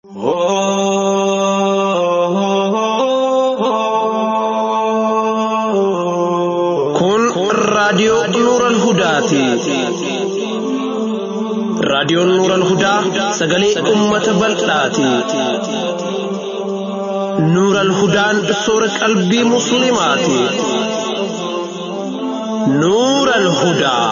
Kun raadiyoo Nuural Hudaati. Raadiyoon Nuural Hudaa sagalee uummata bal'aati. Nuural Hudaan soora qalbii Musliimaati. Nuural Hudaa.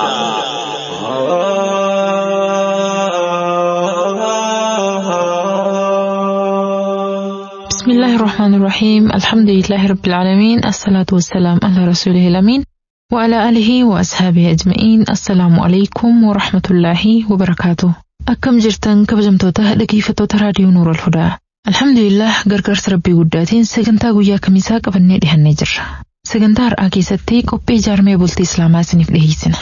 بسم الله الرحمن الرحيم الحمد لله رب العالمين الصلاة والسلام على رسوله الأمين وعلى آله وأصحابه أجمعين السلام عليكم ورحمة الله وبركاته أكم جرتن كبجمتوتا dhaggeeffattoota raadiyoo Nuur al-Hudaa Alhamdulillah gargaarsa rabbii guddaatiin sagantaa guyyaa kamisaa qabannee dhihannee jirra. Sagantaa har'aa keessatti qophii ijaarmee bultii Islaamaa isiniif dhiyeessina.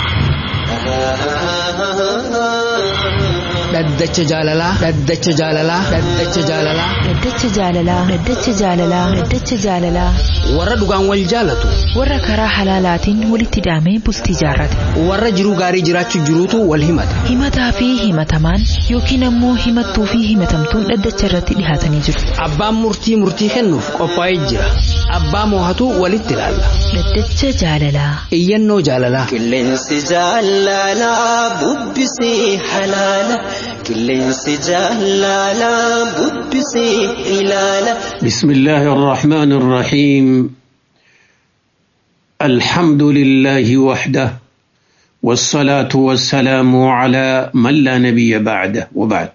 Dhaddacha jaalalaa. Dhaddacha jaalalaa. Dhaddacha jaalalaa. Dhaddacha jaalalaa. Dhaddacha jaalalaa. Dhaddacha jaalalaa. Warra dhugaan wal jaalatu. Warra karaa halaalaatiin walitti hidhamee bultii jaarrate. Warra jiruu gaarii jiraachuu jiruutu wal himata. Himataa fi himatamaan yookiin ammoo himattuu fi himatamtuun dhaddacha irratti dhihaatanii jiru. Abbaan murtii murtii kennuuf qophaa'ee jira. Abbaa moohatu walitti ilaalla. Dhaddacha jaalalaa. Iyyannoo jaalalaa. Qilleensi jaalalaa bubbisee halaala. Qilleensi jaalalaa bubbisee ilaala. بسم الله الرحمن الرحيم الحمد لله وحده والصلاة والسلام على من لا نبي بعده وبعد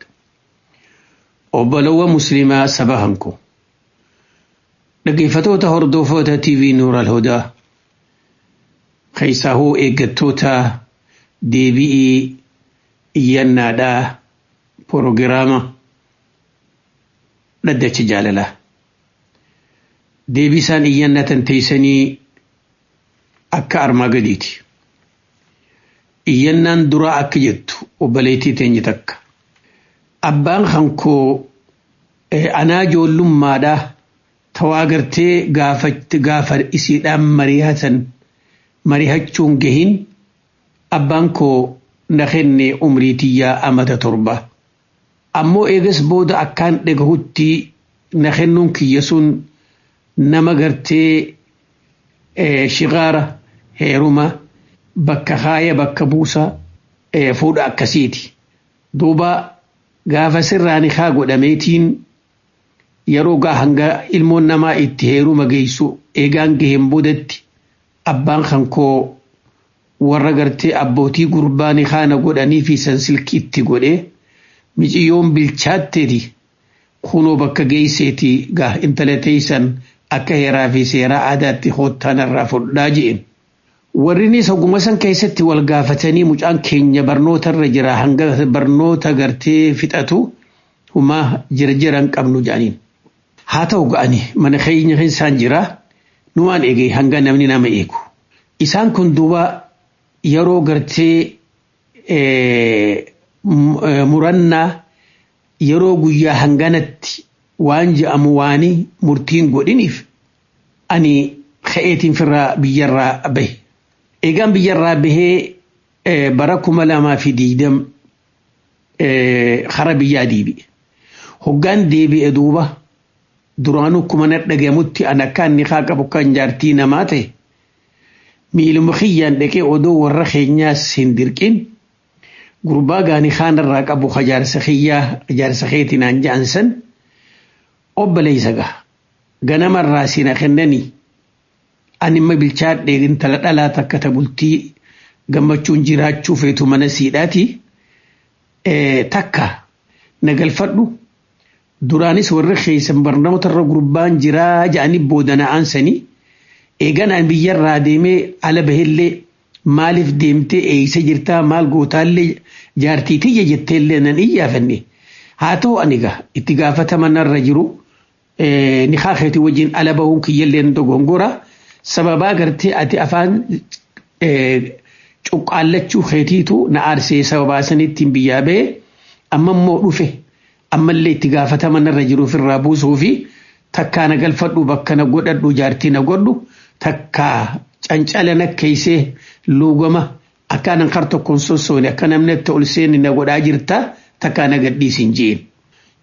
وبلو مسلمة سبهنكو لقيفتوتا هردوفوتا تي في نور الهدى خيساهو إيقتوتا دي بي إيانا دا بروغراما لدتش جالله deebisaan iyyannatan teeysanii akka armaa gadiiti. Iyyannaan duraa akka jettu obboleettii teenye takka. Abbaan hankoo anaa ijoollummaadhaa tawaa gartee gaafatti gaafa isiidhaan marihatan marihachuun gahin abbaan koo na kenne umrii tiyyaa amata torba. Ammoo eegas booda akkaan dhagahutti na kennuun kiyya sun nama gartee shigaara heeruma bakka haaya bakka buusa fuudha akkasiiti. Duuba gaafa sirraan haa godhameetiin yeroo gaa hanga ilmoon namaa itti heeruma geessu eegaan gaheen boodatti abbaan kankoo warra gartee abbootii gurbaan haana godhanii fi sansilki itti godhee miciyyoon bilchaatteeti kunoo bakka geesseeti gaa intala teeysan akka heeraa fi seeraa aadaatti hoottaan irraa fudhaa je'en. Warrinis oguma san keessatti wal gaafatanii mucaan keenya barnoota irra jira hanga barnoota gartee fixatu humaa jira jiran qabnu jedhaniin. Haa ta'u ga'ani mana keenya isaan jira numaan eege hanga namni nama eegu. Isaan kun duuba yeroo gartee murannaa yeroo guyyaa hanganatti waan je'amu waanii murtiin godhiniif ani ka'eetiin firraa biyyarraa bahe. Eegaan biyyarraa bahee bara kuma lamaa fi diidam hara biyyaa deebi'e. Hoggaan deebi'e duuba duraanuu kuma na dhagamutti an akka inni haa qabu kan jaartii namaa ta'e miiluma kiyyaan dhaqee odoo warra keenyaas hin dirqin gurbaa gaanii haanarraa qabu jaarsa kiyyaa jaarsa keetinaan ja'an san. obboleessa gaha ganamarraa sina kennanii animma bilchaadhee intala dhalaa takka ta bultii gammachuun jiraachuu feetu mana siidhaati takka na galfadhu duraanis warra keessan barnootarra gurbaan jiraa ja'anii boodana aansanii eeganaan biyyarraa deemee ala bahillee maaliif deemtee eeysa jirtaa maal gootaallee jaartiitiyya jetteellee nan iyyaafanne haa ta'u ani gaa itti gaafatamanarra jiru ni keetii wajjin ala bahuun kiyyalleen dogongora sababaa gartee ati afaan cuqqaallachuu keetiitu na aarsee sababaa sanittiin biyyaa ba'e amma immoo dhufe ammallee itti gaafatamanarra jiruuf irraa buusuu fi takkaa na galfadhu bakka na godhadhu jaartii na godhu takkaa cancala na keeysee luugama akkaanan kar tokkoon sossoone akka namni itti ol seeni na godhaa jirta takkaa na gadhiisin jeen.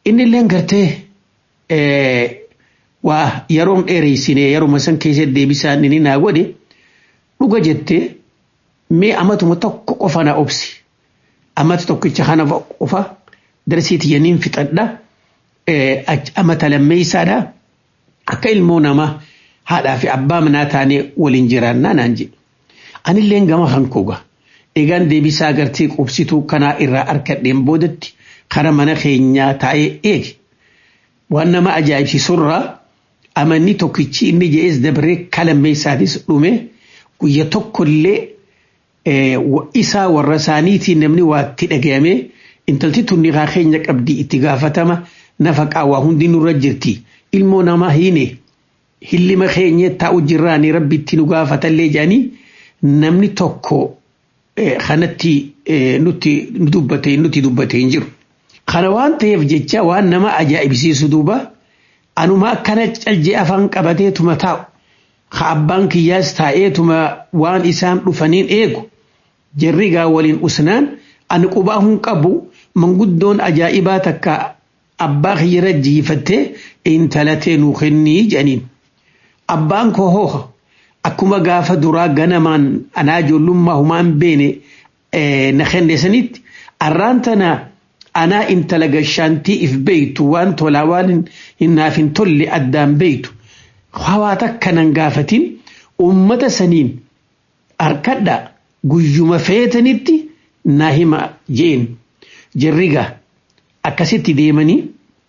inni illee gartee waa yeroon dheereysine yeruma san keessa deebisaan inni naa godhe dhuga jettee mee amatuma tokko qofa na obsi amata tokkicha kana qofa darsiiti yaniin fixadha amata lammeeysaadha akka ilmoo namaa haadhaa fi abbaa manaa taanee waliin jiraannaa naan jedhe anilleen gama hankooga eegaan deebisaa agartee qubsituu kanaa irraa arkadheen boodatti kara mana keenyaa taa'ee eege waan nama ajaa'ibsiisurraa amanni tokkichi inni je'es dabree kalammeessaatis dhume guyya tokkollee isaa warra isaaniitiin namni waatti dhagayame intalti tunni haa keenya qabdi itti gaafatama nafaqaa waa hundi nurra jirti ilmoo namaa hiine hillima keenya taa'u jirraanii rabbi itti nu gaafatallee jedhanii namni tokko kanatti nutti dubbate nuti dubbate hin jiru. Kana waan ta'eef jecha waan nama ajaa'ibsiisu duuba anuma akkana calje afaan qabateetuma taa'u ka abbaan kiyyaas taa'eetuma waan isaan dhufaniin eegu jarri gaa waliin usnaan ani qubaa hin qabu manguddoon ajaa'ibaa takka abbaa kiyyara jiifattee intalatee nuu kennii jedhaniin. Abbaan koo hooha akkuma gaafa duraa ganamaan anaa ijoollummaa humaan beene na kenne sanitti arraan tana anaa intala gashaantii if beeytu waan tolaa waan hinnaaf hin tolle addaan beeytu hawaa takka nan gaafatin ummata saniin harkadha guyyuma feetanitti naa hima jeen jirriga akkasitti deemanii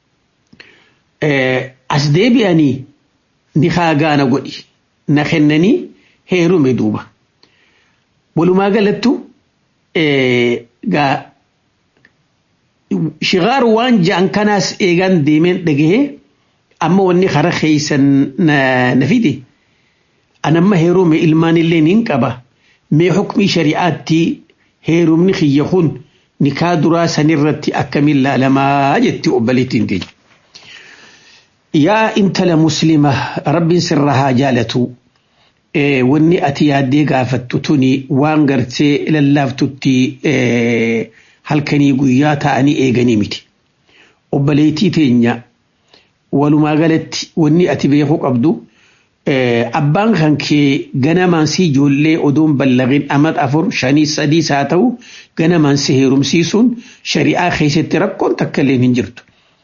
as deebi'anii ni gaana godhi na kennanii heerume duuba walumaa galattu gaa shigaaru waan ja'an kanaas eegaan deemeen dhagahee amma wanni kara keeysan na fide anamma heerume ilmaan illee nin qaba mee hukmii shari'aatti heerumni kiyya kun nikaa duraa sanirratti akkamiin laalamaa jetti obboleettiin teenya. yaa intala muslima rabbiin sirra haa jaalatu wanni ati yaaddee gaafattu tuni waan gartee lallaaftutti halkanii guyyaa ta'anii eeganii miti obboleettii teenya walumaa galatti wanni ati beekuu qabdu abbaan kan kee ganamaan si ijoollee odoon ballaqin amat afur shanii sadiis haa ta'u ganamaan si heerumsiisuun shari'aa keessatti rakkoon takka illee hin jirtu.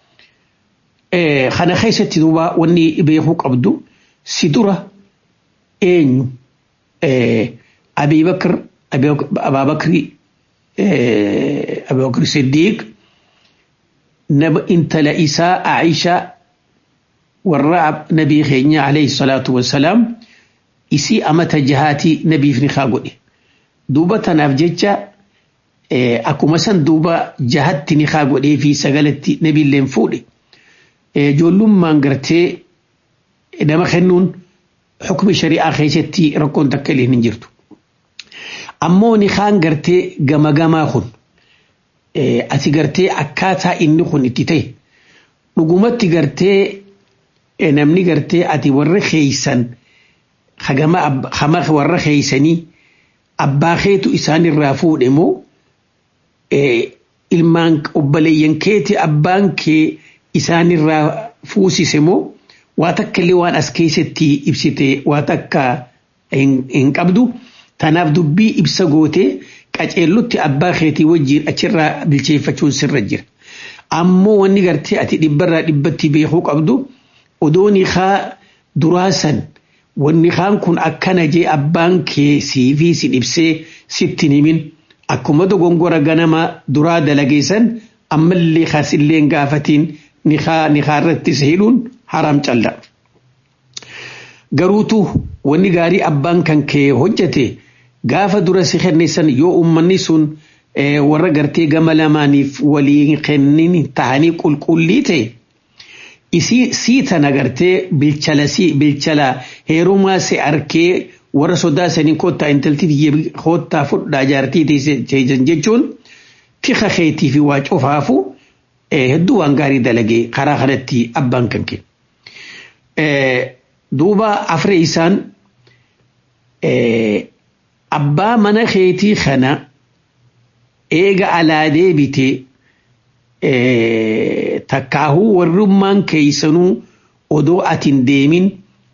kana keessatti duuba wanni beekuu qabdu si dura eenyu Abiibakar Abaabakri Abaabakri Siddiiq nama intala isaa Aishaa warra nabii keenya alayhi salaatu wassalaam isii amata jahaatii nabiif ni kaa godhe duuba tanaaf jecha akkuma san duuba jahatti ni kaa godhee fi sagalatti nabiilleen fuudhe. ijoollummaan gartee nama kennuun xukmi shari'aa keessatti rakkoon takka illee hin jirtu. Ammoo ni kaan gartee gama gamaa kun ati gartee akkaataa inni kun itti ta'e dhugumatti gartee namni gartee ati warra keeysan hama warra keeysanii abbaa keetu isaanirraa fuudhe moo ilmaan obboleeyyan keeti abbaan kee isaanirraa fuusise moo waa takka illee waan as keessatti ibsite waa takka hin qabdu tanaaf dubbii ibsa gootee qaceellutti abbaa keetii wajjiin achirraa bilcheeffachuun sirra jira. Ammoo wanni gartee ati dhibbarraa dhibbatti beekuu qabdu odooni haa duraasan wanni kaan kun akkana jee abbaan kee siifii si dhibsee sitti himin akkuma dogongora ganama duraa dalageessan ammallee kaasillee gaafatiin nikaa irrattis hidhuun haram calla. Garuutu wanni gaarii abbaan kan kee hojjete gaafa dura si kenneessan yoo uummanni sun warra gartee gama lamaaniif walii kennin tahanii qulqullii ta'e isii sii tana gartee bilchala sii bilchala heerumaa si arkee warra sodaa sanii koottaa intaltii koottaa fudhaa jaartii teessan jechuun tika keetii fi waa cufaafu hedduu waan gaarii dalagee karaa kanatti abbaan kan kee. Duuba afree isaan abbaa mana keetii kana eega alaa deebite takkaahuu warrummaan keeysanuu odoo atin deemin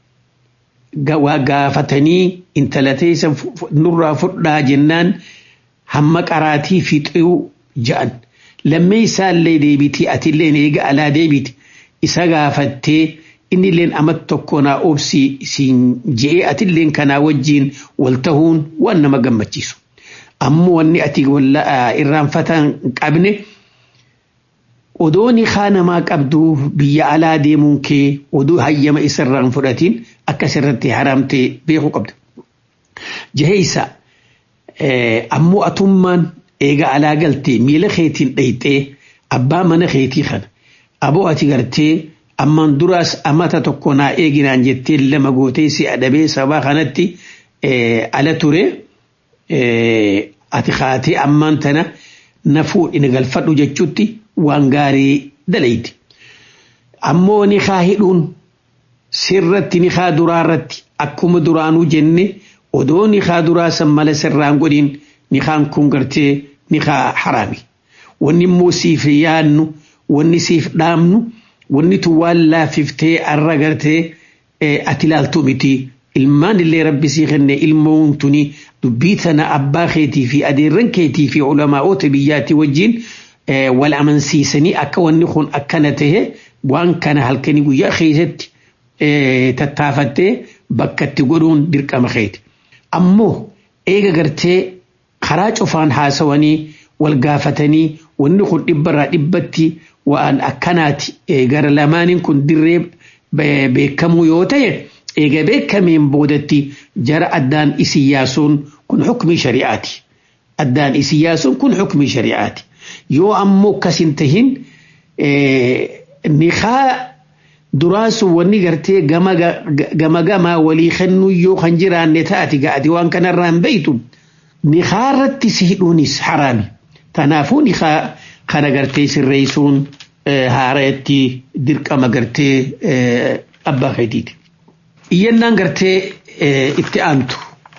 gaafatanii intala teessa nurraa fudhaa jennaan hamma qaraatii fixuu ja'an lammee isaallee deebiti atilleen eega alaa deebiti isa gaafattee innilleen amat tokko naa obsi siin je'ee atilleen kanaa wajjiin wal tahuun waan nama gammachiisu. Ammoo wanni ati irraanfatan qabne odoo ni namaa qabdu biyya alaa deemuun kee odoo hayyama isarraan fudhatiin akkas irratti haramtee beekuu qabda. Jaheessa ammoo atummaan eega alaa galtee miila keetiin dhayxee abbaa mana keetii kana aboo ati gartee ammaan duraas amata tokko naa eeginaan jettee lama gootee si adabee sabaa kanatti ala ture ati kaatee ammaan tana na fuudhina galfadhu jechuutti waan gaarii dalayti. Ammoo ni kaa hidhuun sirratti ni kaa duraarratti akkuma duraanuu jenne odoo ni kaa duraa san mala sirraan godhin ni kaan kun gartee ni kaa haraami. Wanni immoo siif yaadnu wanni siif dhaamnu wanni tun waan laaffiftee arra gartee ati ilaaltu miti. Ilmaan illee rabbi sii kenne ilmoon tuni dubbii tana abbaa keetii fi adeerran keetii fi ulamaa'oota biyyaatii wajjin wal amansiisanii akka wanni kun akkana tahe waan kana halkanii guyyaa keessatti tattaafattee bakka itti godhuun dirqama keeti. Ammoo eega gartee karaa cufaan haasawanii wal gaafatanii wanni kun dhibbarraa dhibbatti waan akkanaati gara lamaaniin kun dirree beekamuu yoo ta'e eega beekameen boodatti jara addaan isin yaasuun kun hukmii shari'aati. Addaan isin yaasuun kun hukmii shari'aati. Yoo ammoo akkas hin tahin niqaa duraasu wanni gartee gama gamaa walii kennuu yoo kan jiraanne taati ga'ati waan kanarraan beeytu niqaa irratti si hidhuunis haraami. Kanaafuu niqaa kana gartee sirreessuun haareetti dirqama gartee abbaa keetiiti. Iyyannaan gartee itti aantu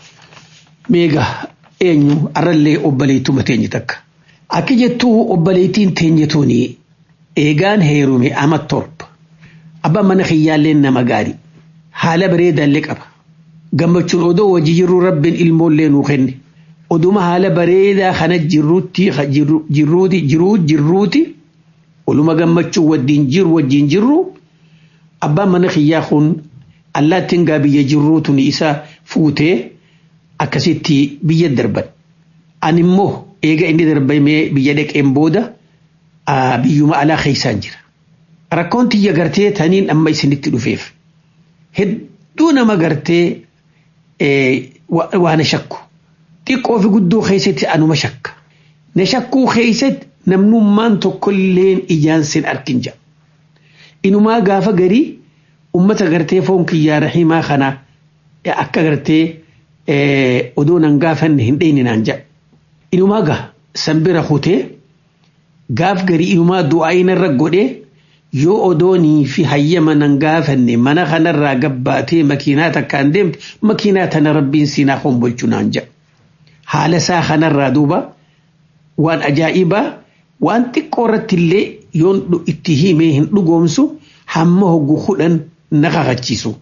meega eenyu arrallee obboleettuma teenye takka. Akka jettuu obboleettiin teenye tuni eegaan heerume ama torba. Abbaan mana kiyyaallee nama gaarii. Haala bareedaallee qaba. Gammachuun odoo wajji jirru rabbiin ilmoollee nuu kenne. Oduma haala bareedaa kana jirruutti jirruuti jiruu jirruuti oluma gammachuu wajjin jiru wajjin jirru abbaan mana kiyyaa kun allaattiin gaa biyya jirruutu ni isa fuutee akkasitti biyya darban. Ani immoo eega inni darbamee biyya dhaqeen booda biyyuma alaa keessaan jira. Rakkoon tiyya gartee taniin amma isinitti dhufeef. Hedduu nama gartee waan shakku. Xiqqoo fi guddoo keessatti anuma shakka. Na shakkuu keessatti namnummaan tokkolleen ijaan sin arkin jira. Inumaa gaafa garii ummata gartee foon kiyyaa rahimaa kana akka gartee odoo nan gaafanne hin dheyne naan jedha. Inumaa gaa sanbira kutee gaaf garii inumaa du'aa inarra godhee yoo odoonii fi hayyama nan gaafanne mana kanarraa gabbaatee makiinaa takkaan deemte makiinaa tana rabbiin siinaa hombolchu naan jedha. Haala isaa kanarraa duuba waan ajaa'ibaa waan xiqqoo irratti illee yoon itti himee hin dhugoomsu hamma hoggu kudhan na kakachiisu.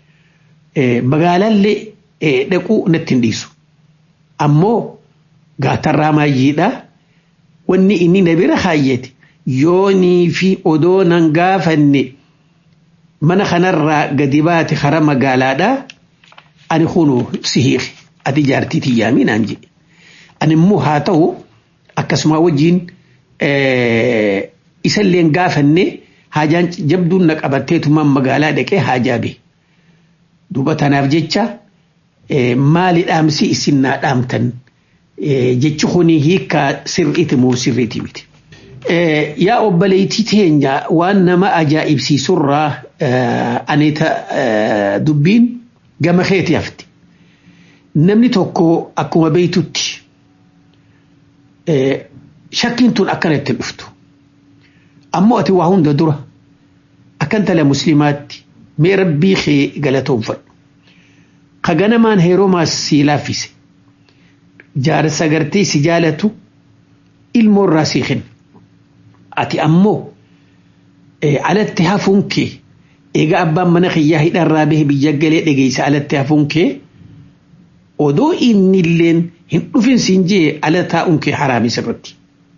Magaalaallee dhaquu natti hin dhiisu. Ammoo gaatarraa maayyiidha. Wanni inni na bira kaayyate yoonii fi odoo nan gaafanne mana kanarraa gadi baate kara magaalaadha. Ani kunu si hiike ati jaartii tiyyaamii naan jedhe. Ani immoo haa ta'u akkasuma wajjin isallee gaafanne haajaan jabduun na qabatteetumaan magaalaa dhaqee haajaa bee. Duuba tanaaf jecha maali dhaamsi isin naa dhaamtan jechi kuni hiikkaa sirriiti moo sirriiti miti. Yaa obboleettii teenya waan nama ajaa'ibsiisurraa aneeta dubbiin gama keeti hafti. Namni tokko akkuma beeytutti shakkiin tun akkanatti dhuftu. Ammoo ati waa hunda dura akkan tala muslimaatti mee rabbii kee galatoonfadhu. Ka ganamaan heeromaas sii laaffise. Jaarsa gartee si jaalatu ilmoo irraa sii kenna. ati ammoo alatti hafuun kee egaa abbaan mana kiyyaa hidharraa bahe biyya galee dhageessa alatti hafuun kee odoo inni illeen hin dhufin siin jee ala taa'uun kee haraamis irratti.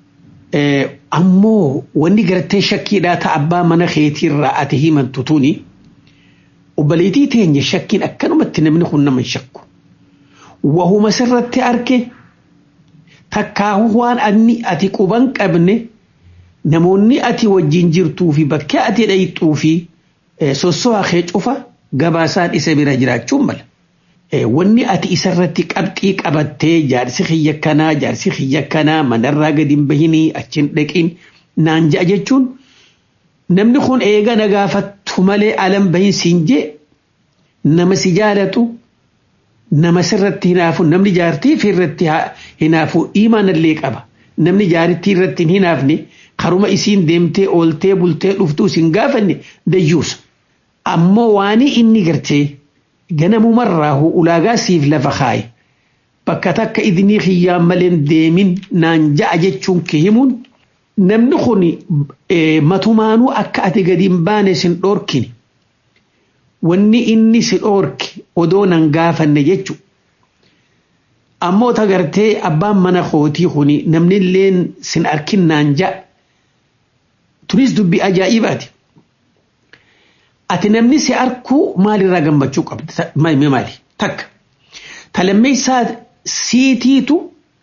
Ammoo wanni gartee shakkiidhaa ta'a abbaa mana keetiirraa ati himantu tuni obboleettii teenya shakkiin akkanumatti namni kun nama hin shakku. Wahuma sirratti arge takkaahu waan anni ati quban qabne namoonni ati wajjin jirtuu fi bakkee ati dhayxuu fi sosso'aa kee cufa gabaasaan isa bira jiraachuun mala. Wanni ati isarratti qabxii qabattee jaarsi kiyya kanaa jaarsi kiyya kanaa manarraa gadi hin bahinii achiin dhaqiin naan ja'a jechuun namni kun eega na gaafattu malee alan bahin siin jee nama si jaalatu nama sirratti hinaafu namni jaartii fi irratti hinaafu imaanallee qaba namni jaarittii irratti hin hinaafne karuma isiin deemtee ooltee bultee dhuftuu sin gaafanne dayyuusa ammoo waanii inni gartee ganamumarraahu ulaagaa siif lafa kaaye bakka takka idnii kiyyaan maleen deemin naan ja'a jechuun kee himuun namni kun matumaanuu akka ati gadi hin baane sin dhoorkine wanni inni si dhoorke odoo nan gaafanne jechu ammoo tagartee abbaan mana kootii kuni namni illeen sin arkin naan ja'a tunis dubbii ajaa'ibaati. ati namni si arkuu maalirraa gammachuu qabda maali maali takka talammeessaa siitiitu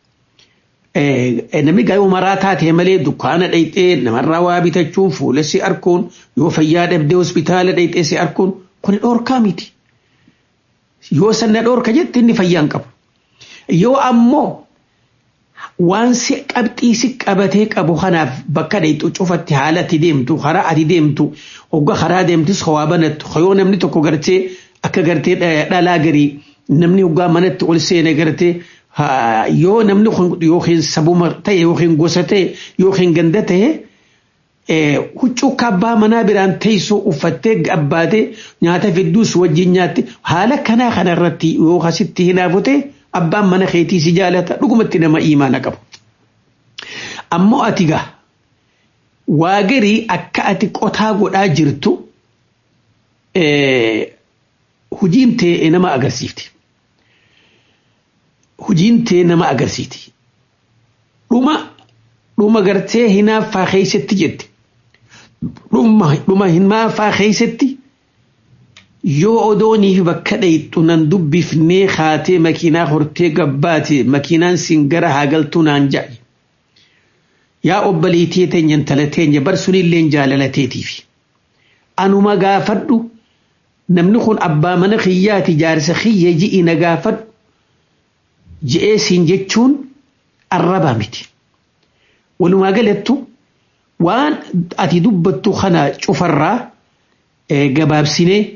namni gaa'ee umaraa taatee malee dukkaana dhayxee namarraa waa bitachuun fuula si arkuun yoo fayyaa dhabdee hospitaala dhayxee si arkuun kuni dhoorkaa miti yoo sanna dhoorka jette inni fayyaan qabu yoo ammoo waan si qabxii si qabatee qabu kanaaf bakka dhayxu cufatti haala ati deemtu karaa ati deemtu hogga karaa deemtus hawaa banattu yoo namni tokko gartee akka gartee dhalaa garii namni hoggaa manatti ol seene gartee yoo namni kun yookiin sabuma ta'e yookiin gosa ta'e yookiin ganda ta'e huccuu kabbaa manaa biraan teessoo uffattee gabbaatee nyaata fidduus wajjin nyaatti haala kanaa kanarratti yoo asitti hinaafute abbaan mana keetii si jaalata dhugumatti nama imaana qabu. Ammoo ati gaa waa garii akka ati qotaa godhaa jirtu hujiin tee nama agarsiifti. Hujiin tee nama agarsiiti. Dhuma dhuma gartee hinaaffaa keessatti jette. Dhuma hinaaffaa keessatti yoo odooniif bakka dhayxu nan dubbifnee kaatee makiinaa hortee gabbaate makiinaan sin gara haagaltuu naan ja'i. Yaa obboleettii teenya intala teenya bar sunillee jaalalateetiif. Anuma gaafadhu namni kun abbaa mana kiyyaati jaarsa kiyya ji'i na gaafadhu ji'ee siin jechuun arraba miti. Walumaa galattu waan ati dubbattu kana cufarraa gabaabsinee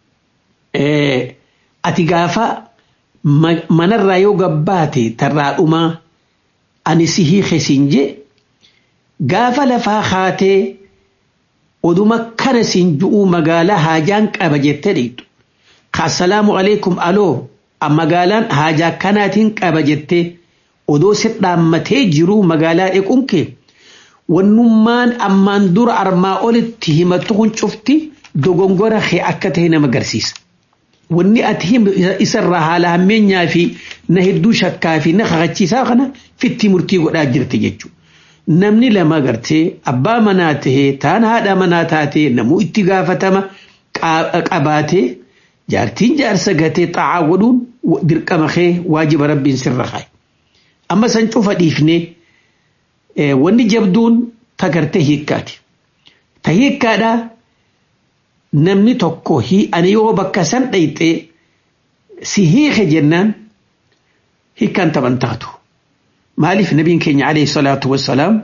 ati gaafa manarraa yoo gabbaate tarraa dhumaa ani si hiike siin je gaafa lafaa kaatee oduma kana siin ju'uu magaalaa haajaan qaba jettee dhiitu assalaamu alaikum aloo magaalaan haajaa kanaatiin qaba jettee odoo si dhaammatee jiruu magaalaa dhequun kee wannummaan ammaan dura armaa olitti himattu kun cufti dogongora kee akka ta'e nama agarsiisa. Wanni ati isarraa haala hammeenyaa fi na hedduu shakkaa fi na kakachiisaa kana fitti murtii godhaa jirti jechuudha. Namni lama gartee abbaa manaa tahee taan haadha manaa taatee namuu itti gaafatama qabaatee jaartiin jaarsa gatee xaa'aa godhuun dirqama kee waajiba rabbiin sirra kaaye. Amma san cufa dhiifnee wanni jabduun tagartee hiikkaati. Ta hiikkaadhaa namni tokko ani yoo bakka san dhayxee si hiike jennaan hiikkaan taban taatu. maaliif nabiin keenya alayhi salaatu wassalaam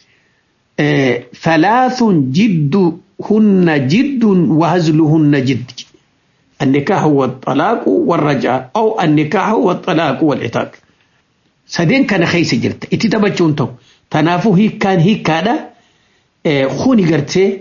ثلاث جد هن جد وهزلهن جد النكاح والطلاق والرجاء أو النكاح والطلاق والعتاق سدين كان خيس جرت اتتبجون تو تنافو هي كان هي كادا خوني قرتي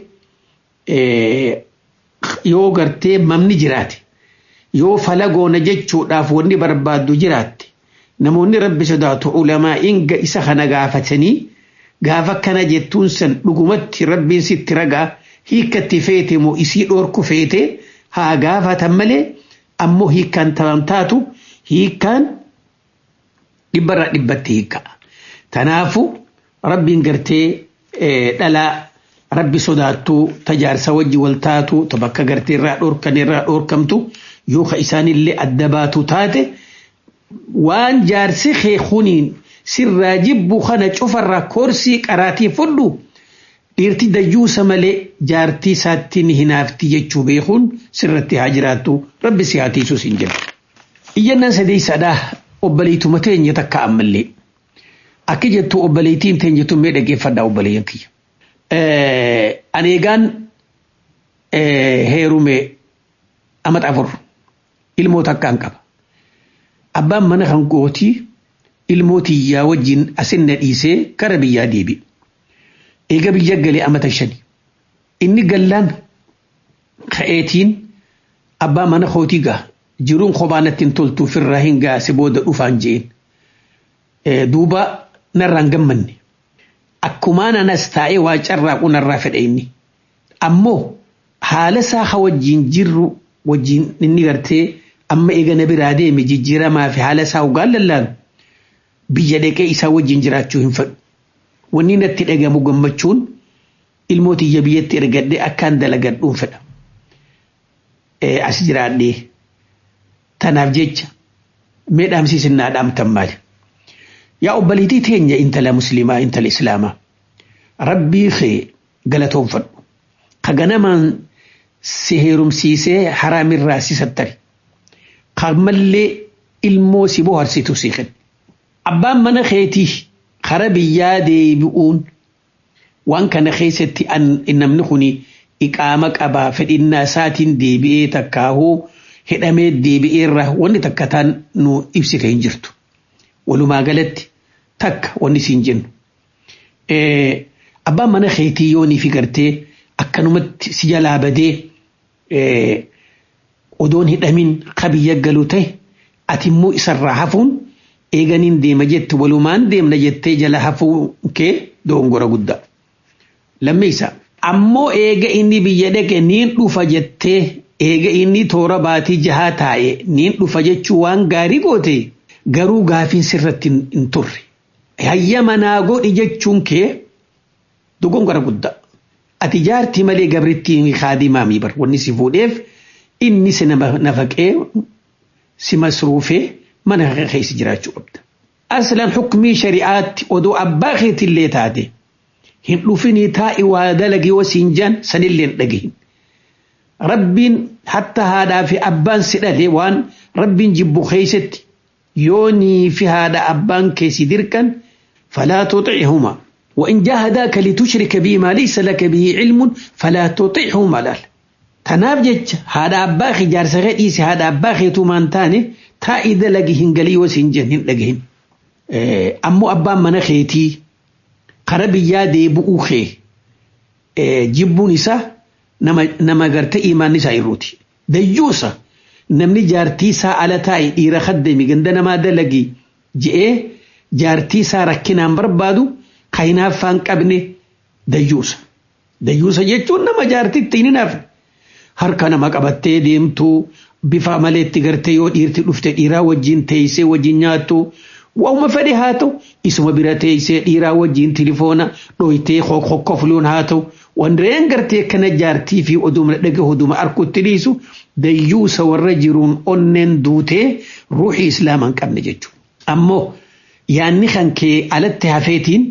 yoo gartee mamni jiraate yoo falagoona jechuudhaaf wanni barbaaddu jiraatte namoonni rabbi sodaatu ulamaa inga isa kana gaafatanii gaafa akkana jettuun san dhugumatti rabbiin sitti ragaa hiikkatti feete moo isii dhoorku feete haa gaafatan malee ammoo hiikkaan taban taatu hiikkaan dhibbarraa dhibbatti hiikka'a. Tanaafu rabbiin gartee dhalaa rabbi sodaattuu tajaarsa wajji wal taatu ta bakka gartee irraa dhoorkan irraa dhoorkamtu yoo ka isaanillee adda baatu taate waan jaarsi kee kuniin sirraa jibbu kana cufarraa koorsii qaraatii fudhu dhiirti dayyuusa malee jaartii isaatti ni hinaafti jechuu beekuun sirratti haa jiraattu rabbi si haa tiisuus hin jedhu. Iyyannaan sadeessadhaa obboleetuma teenya takka ammallee. Akka jettu obboleettiin teenya tun mee dhaggeeffadhaa obboleeyyan kiyya. Aneegaan heerume amata afur ilmoota akkaan qaba. Abbaan mana kan gootii ilmootiyyaa wajjin asinna dhiisee kara biyyaa deebi'e. Eega biyya galee amata shani. Inni gallaan ka'eetiin abbaa mana kootii gaa jiruun kophaa natti hin toltu firraa hin gaase booda dhufaan je'een. Duuba narraan gammanne. Akkumaan anas taa'ee waa carraaqu narraa fedha inni. Ammoo haala isaa ha wajjin jirru wajjin inni gartee amma eega na biraa deeme jijjiiramaa fi haala isaa ugaan lallaalu biyya dhaqee isaa wajjin jiraachuu hin fedhu. Wanni natti dhagamu gammachuun ilmootiyya biyyatti ergadhee akkaan dalagadhuun fedha. As jiraadhee tanaaf jecha mee dhaamsiisinnaa dhaamtan maali? Yaa obboleettii teenya intala musliimaa intala islaamaa rabbii kee galatoonfadhu. Ka ganamaan si heerumsiisee haraamirraa si sattari. Ka mallee ilmoo si bohaarsitu si kenna. Abbaan mana keetii kara biyyaa deebi'uun waan kana keessatti namni kuni iqaama qabaa fedhinnaa isaatiin deebi'ee takkaahuu hidhamee deebi'eerra wanni takka taan nu ibsite hin jirtu. Walumaa galatti takka wanni siin jennu. Abbaan mana keetii yoonii fi gartee akkanumatti si jalaa badee odoon hidhamin ka biyya galu ta'e ati immoo isarraa hafuun eeganiin deema jette walumaan deemna jettee jala hafuu kee dogongora guddaa. Lammeessa ammoo eega inni biyya dhaqe niin dhufa jettee eega inni toora baatii jahaa taa'e niin dhufa jechuu waan gaarii goote garuu gaafiin sirratti hin turre. Hayyama naa godhi jechuun kee dogongora guddaa. Ati jaartii malee gabrittiin kaadimaamii bar wanni si fuudheef inni si nafaqee si masruufee mana keessa jiraachuu qabda. Aslan hukumii shari'aatti odoo abbaa keetillee taate hin dhufinii taa'i waa dalagi wasiin jaan sanillee hin dhagahin. Rabbiin hatta haadhaa fi abbaan si dhale waan rabbiin jibbu keessatti yoonii fi haadha abbaan keessi dirqan falaa tuxicihuma وإن جاهداك لتشرك بي ما ليس لك به علم فلا تطيعهما لال تنافجج هذا أباخي جار سغيتيس هذا أباخي تومان تاني تا إذا لقيهن قلي وسنجن هن لقيهن إيه أمو أبا من خيتي قربي يادي بؤوخي إيه جبو نسا نما, نما قرت إيمان نسا إروتي ديوسا نمني جارتي سا على تاي إيرا خدمي قندنا ما دلقي جئے جارتي سا ركنان بربادو kaynaaffaan qabne dayyuusa. Dayyuusa jechuun nama jaartitti hin hinaafne. Harka nama qabattee deemtu bifa maleetti gartee yoo dhiirti dhufte dhiiraa wajjin teessee wajjin nyaattu waa'uma fedhe haa ta'u isuma bira teessee dhiiraa wajjin tilifoona dhoytee kokkofluun haa ta'u wandireen gartee kana jaartii fi oduma dhaga oduma arkutti dhiisu dayyuusa warra jiruun onneen duutee ruuxii islaamaa hin qabne jechuudha. Ammoo yaanni kan kee alatti hafeetiin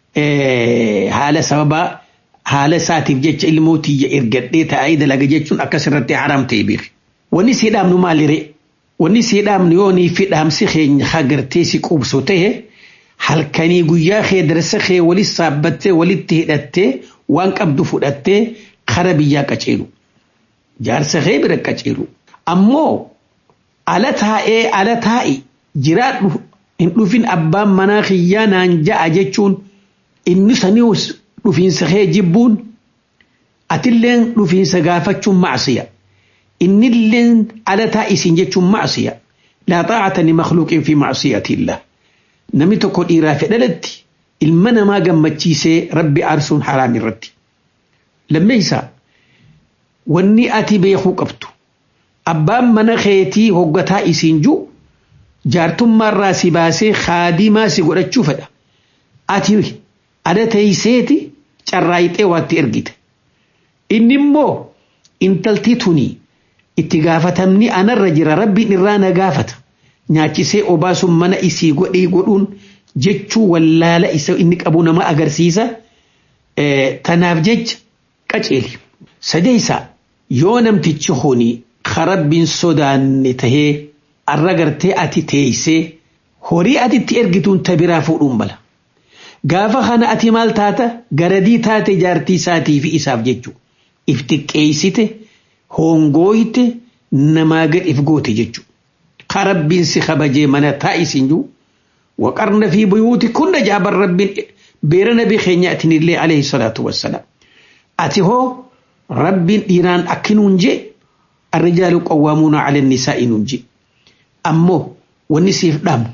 haala sababa haala isaatiif jecha ilmootiyya ergadhee taa'ee dalaga jechuun akkasirratti haram ta'e beeku. Wanni si dhaamnu maalire? Wanni si dhaamnu yoonii fi dhaamsi keenya hagartee si qubsu ta'e halkanii guyyaa kee darsa kee walis saabbattee walitti hidhattee waan qabdu fudhattee kara biyyaa qaceelu. Jaarsa kee bira qaceelu. Ammoo ala taa'ee ala taa'i jiraadhu hin dhufin abbaan manaa kiyyaa naan ja'a jechuun inni sanius dhufiinsa kee jibbuun atilleen dhufiinsa gaafachuun macsiya innilleen ala taa'isiin jechuun macsiya laa xaacata li makhluuqin fi macsiyatillah namni tokko dhiiraa fi dhalatti ilma namaa gammachiisee rabbi aarsuun haraam irratti. Lammeessaa wanni ati beekuu qabdu abbaan mana keetii hoggataa isiin jiru jaartummaarraa si baasee haadimaa si godhachuu fedha. Ati ada teeyseeti carraayixee waatti ergite. Inni immoo intalti tuni itti gaafatamni anarra jira rabbiin irraa na gaafata. Nyaachisee obaasuun mana isii godhee godhuun jechuu wallaala isa inni qabu nama agarsiisa. Tanaaf jecha qaceeli. Sadeessaa yoo namtichi kuni rabbiin sodaanne tahee arra gartee ati teeysee horii ati itti ergituun tabiraa fuudhuun bala. Gaafa kana ati maal taata garadii taate jaartii isaatii fi isaaf jechuudha. If xiqqeessite hongooyite namaa gad if goote jechuudha. Ka rabbiin si kabajee mana taa'isiin jiru waqarna fi buyuuti kunna jaaban rabbiin beera nabii keenyaatiin illee alayhi salaatu wassalaam. Ati hoo rabbiin dhiiraan akkinuun jee الرجال قوامون على النساء ننجي أمو والنسيف دام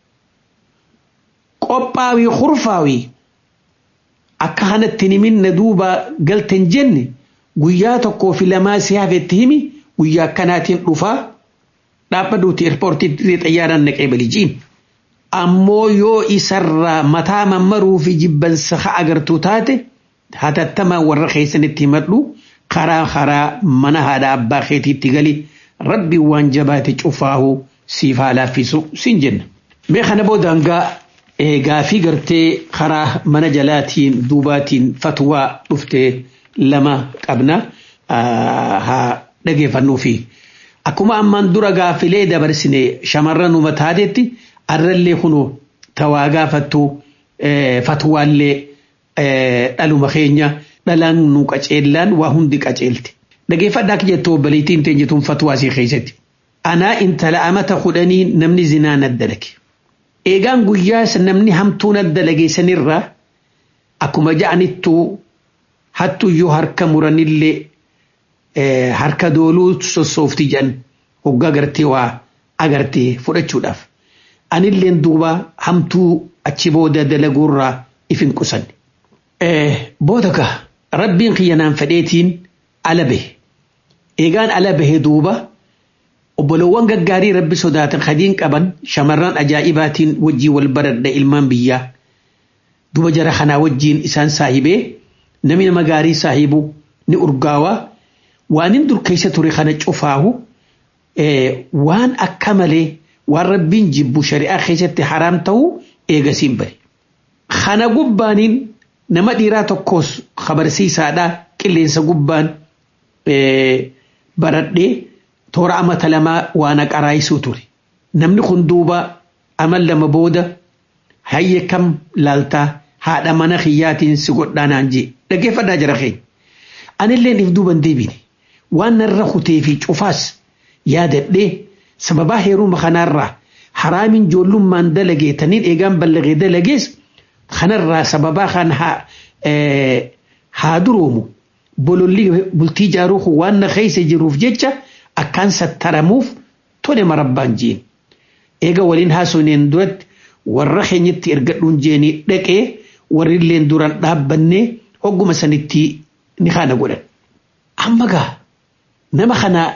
قباوي خرفاوي أكهنة تنمين ندوبا قلتن جن قياتكو في لما سيافة تهمي ويا كاناتين رفا dhaabbaduuti eerpoortii xayyaaraan naqee balijiin ammoo yoo isarraa mataa mammaruu fi jibbansa agartuu taate hatattamaa warra keessanitti himadhu karaa karaa mana haadha abbaa keetiitti gali rabbi waan jabaate cufaahu siif haa laaffisu siin jenna. Mee kana boodangaa gaafii gartee karaa mana jalaatiin duubaatiin fatwaa dhuftee lama qabna haa dhageeffannuufi. Akkuma ammaan dura gaafilee dabarsine shamarran uummata taatetti arrallee kunoo tawaa gaafattu fatwaallee dhaluma keenya. dhalaan nu qaceellaan waa hundi qaceelte. Dhageeffadhaa akka jettu obboleettiin teenyituun fatwaa isii keessatti. Anaa intala amata kudhanii namni zinaa naddalage. Eegaan guyyaas namni hamtuu naddalage sanirraa akkuma ja'anittuu hattuyyuu harka muranillee harka dooluu sossoofti jedhan hoggaa gartee waa agartee fudhachuudhaaf. Anilleen duuba hamtuu achi booda dalaguurraa if hin qusanne. Booda kaa rabbiin kiyyanaan fedheetiin ala bahe. Eegaan ala bahe duuba obbolowwan gaggaarii rabbi sodaatan kadiin qaban shamarran ajaa'ibaatiin wajjii wal baradha ilmaan biyyaa. Duuba jara kanaa wajjiin isaan saahibee namni nama gaarii saahibu ni urgaawaa waan hin dur keessa ture kana cufaahu waan akka malee waan rabbiin jibbu shari'aa keessatti haraam ta'uu eegasiin bare. Kana gubbaaniin nama dhiiraa tokkos kabarsiisaadha qilleensa gubbaan baradhee toora amata lamaa waan aqaraayisuu ture. Namni kun duuba amal lama booda hayya kam laaltaa haadha mana kiyyaatiin si godhaanaan jee dhaggeeffadhaa jira keenya. Anillee if duuban deebine waan narra kutee fi cufaas yaadadhee sababaa heeruma kanaarraa haraamin joollummaan dalagee taniin eegaan ballagee dalagees kanarraa sababaa kan haa duroomu bololli bultii jaaruu waan na keessa jiruuf jecha akkaan sattaramuuf tole marabbaan jeen. Eega waliin haasoneen duratti warra keenyatti ergadhuun jeenii dhaqee warri illeen duraan dhaabbannee hogguma sanitti ni kana godhan. Amma gaa nama kana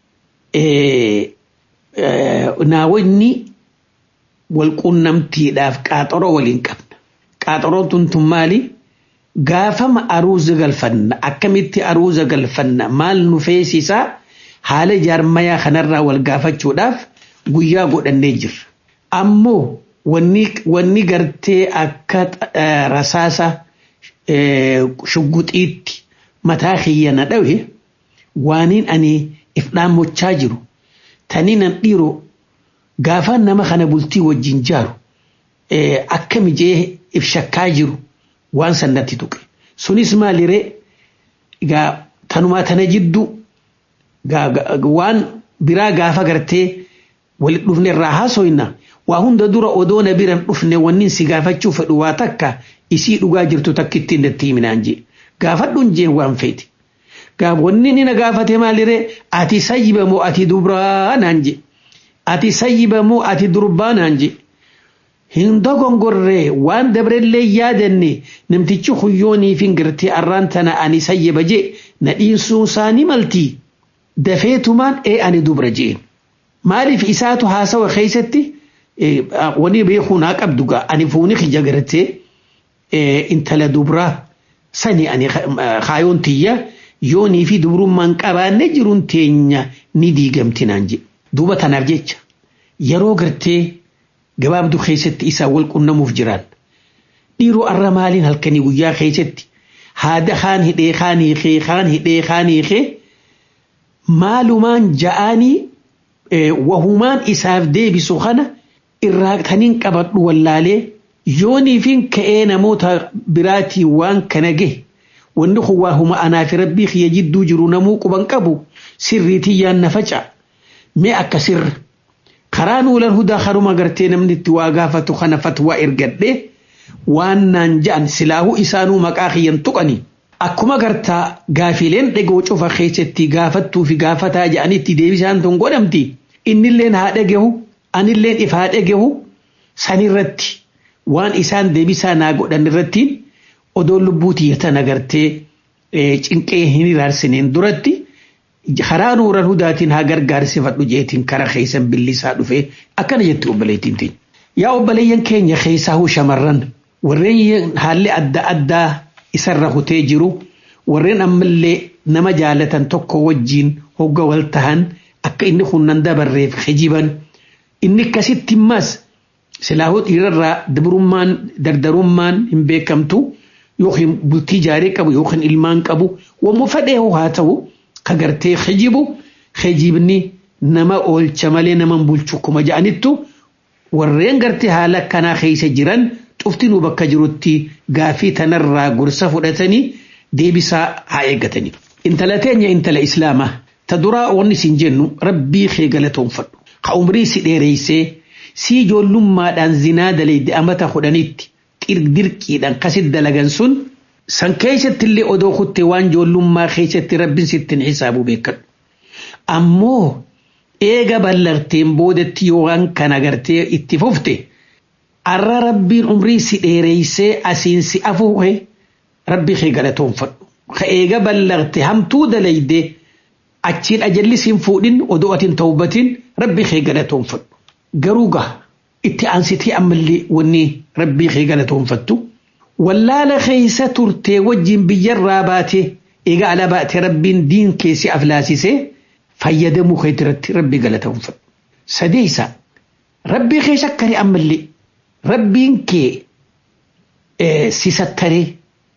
naawonni walquunnamtiidhaaf qaaxoroo waliin qabna. Qaaxoroon tun tun maali? Gaafama aruuza galfanna akkamitti aruuza galfanna maal nu feesisaa haala jaarmayaa kanarraa wal gaafachuudhaaf guyyaa godhannee jirra. Ammoo wanni gartee akka rasaasa shugguxiitti mataa kiyya na dhawe waaniin ani if dhaammochaa jiru tanii nan dhiiroo gaafaan nama kana bultii wajjin jaaru akka mijee if shakkaa jiru waan sannatti tuqe. Sunis maaliree gaa tanumaa tana jiddu waan biraa gaafa gartee walit dhufne irraa haasoyna waa hunda dura odoo na biran dhufne wannin si gaafachuu fedhu waa takka isii dhugaa jirtu takkittiin natti himinaan jee gaafadhuun jeen waan feeti. Gaaf wanni ni na gaafate maaliree ati sayyiba moo ati dubraa naan jee ati sayyiba moo ati durbaa naan jee hin dogongorree waan dabrellee yaadanne namtichi huyyoonii fi gartee arraan tana ani sayyaba jee na dhiinsuun isaanii maltii dafeetumaan ee ani dubra jeen maaliif isaatu haasawa keessatti wani beekuu naa qabdu gaa ani fuuni kija gartee intala dubraa sani ani kaayoon tiyya yoonii fi dubrummaan qabaanne jiruun teenya ni diigamti naan jedhe duuba tanaaf jecha yeroo gartee gabaabduu keessatti isaa wal qunnamuuf jiran dhiiroo arra maaliin halkanii guyyaa keessatti haada kaan hidhee kaan hiikee kaan hidhee kaan hiikee maalumaan ja'anii wahumaan isaaf deebisu kana irraa taniin qabadhu wallaalee yoonii fi ka'ee namoota biraatii waan kana gahe wanni kun waa huma anaa fi rabbii kiyya jidduu jiru namuu quban qabu sirriitii yaan na faca mee akka sirra karaa nuulan hudaa karuma gartee namni itti waa gaafatu kana fatwaa ergadhe waan naan ja'an silaahuu isaanuu maqaa kiyyan tuqani akkuma gartaa gaafileen dhegoo cufa keessatti gaafattuu fi gaafataa ja'anitti deebisaan tun godhamti innilleen haa dhagehu anilleen if haa dhagehu sanirratti waan isaan deebisaa naa godhan irrattiin odoo lubbuu tiyyatan agartee cinqee hin iraarsineen duratti karaa nuuran hudaatiin haa gargaarsifadhu jeetiin kara keessan billisaa dhufee akkana jetti obboleettiin teenya. Yaa obboleeyyan keenya keessaa huu shamarran warreen haalli adda addaa isarra hutee jiru warreen ammallee nama jaalatan tokko wajjiin hogga wal tahan akka inni hunnan dabarreef hijiban inni akkasitti immas silaahuu dhiirarraa dabrummaan dardarummaan hin beekamtu yookiin bultii jaarii qabu yookiin ilmaan qabu wammu fedhee haa ta'u ka gartee hijibu hijibni nama oolcha malee nama bulchu kuma ja'anittu warreen gartee haala akkanaa keessa jiran cuftinuu bakka jirutti gaafii tanarraa gorsa fudhatanii deebisaa haa eeggatanii. Intala teenya intala islaamaa ta duraa wanni siin jennu rabbii kee galatoonfadhu. Ka umrii si dheereessee si ijoollummaadhaan zinaa dalayde amata kudhanitti dirqiidhaan kasit dalagan sun san keessatti illee odoo kutte waan ijoollummaa keessatti rabbiin sittin xisaabu beekadhu. Ammoo eega ballarteen boodatti yoo waan kana gartee itti fufte arra rabbiin umrii si dheereessee asiin si afuuhe rabbi kee galatoonfadhu. Ka eega ballarte hamtuu dalayde achiin ajalli siin fuudhin odoo atiin tawbatiin rabbi kee galatoonfadhu. Garuu gaha itti aansitii ammallee wanni rabbii kee galatoonfattu. Wallaala keessa turtee wajjin biyyarraa baatee eega ala baate rabbiin diin keessi aflaasisee fayyadamuu kee irratti rabbi galatoonfadhu. Sadeessa rabbii kee shakkari ammallee rabbiin kee si sattaree